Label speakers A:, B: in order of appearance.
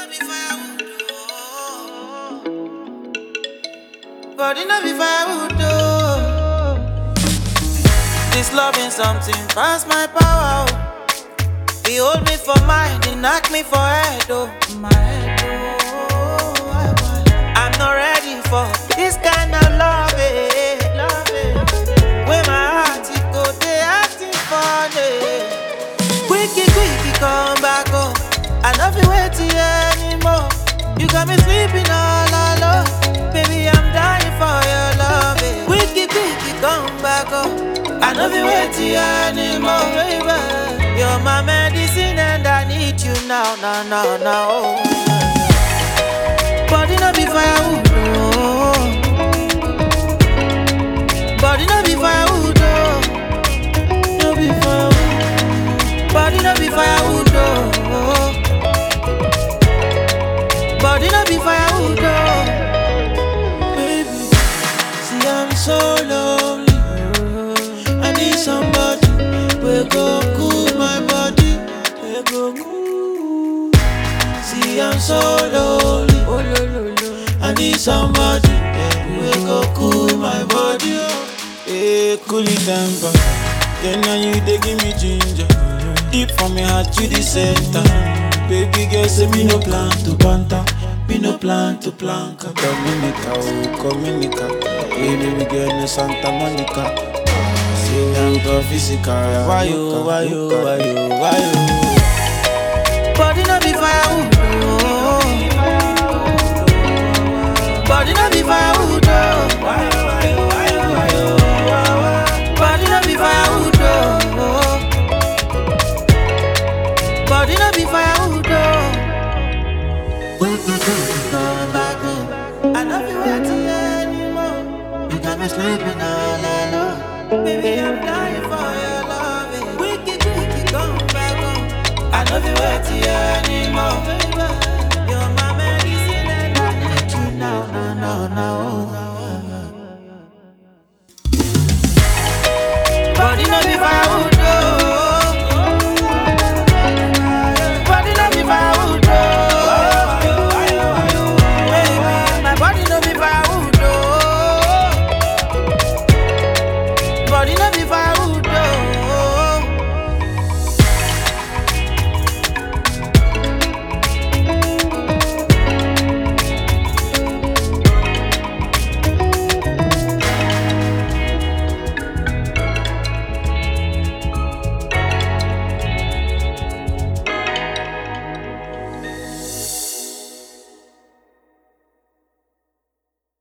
A: be firewood. oh. Body no be firewood. oh. This loving something past my power. Oh. He hold me for mind, he knock me for head. Oh, my head. Oh, I want- I'm not ready for this kind of love. eh, love eh. When my heart it go, they acting funny. Quicky, quicky, come back home. I love you waiting anymore. You got me sleeping all alone. Baby, I'm dying for your love. eh. Quicky, quicky, come back home. I love you waiting anymore, baby. You're my medicine and I need you now, now, now, now. Body no be firewood, oh. Body no be firewood, oh. No be firewood. Body no be firewood, oh. Body no be firewood, oh. Baby, see I'm so lonely. I need somebody we go cool my body. We go cool. See I'm so lonely. Oh, lo, lo, lo. I need somebody we go cool my body. Oh.
B: Hey, cool it temper. Then now you they give me ginger. Deep from my heart to the center. Baby girl say me no plan to banter. Me no plan to planka. Dominica, oh Dominica. Hey, baby girl no Santa Monica. Say I'm go physical. Why you, why you, why you, why you?
A: Body no be firewood, oh. Body no be firewood, oh. Body no be firewood, oh. Body no be firewood, oh. When you do, you come back home. I love you waiting anymore. You got me sleeping all alone. Baby, I'm dying for your love. Wicked, wicked, come back home. I love you waiting anymore. Baby, you're my medicine and I need you now, now, now, now.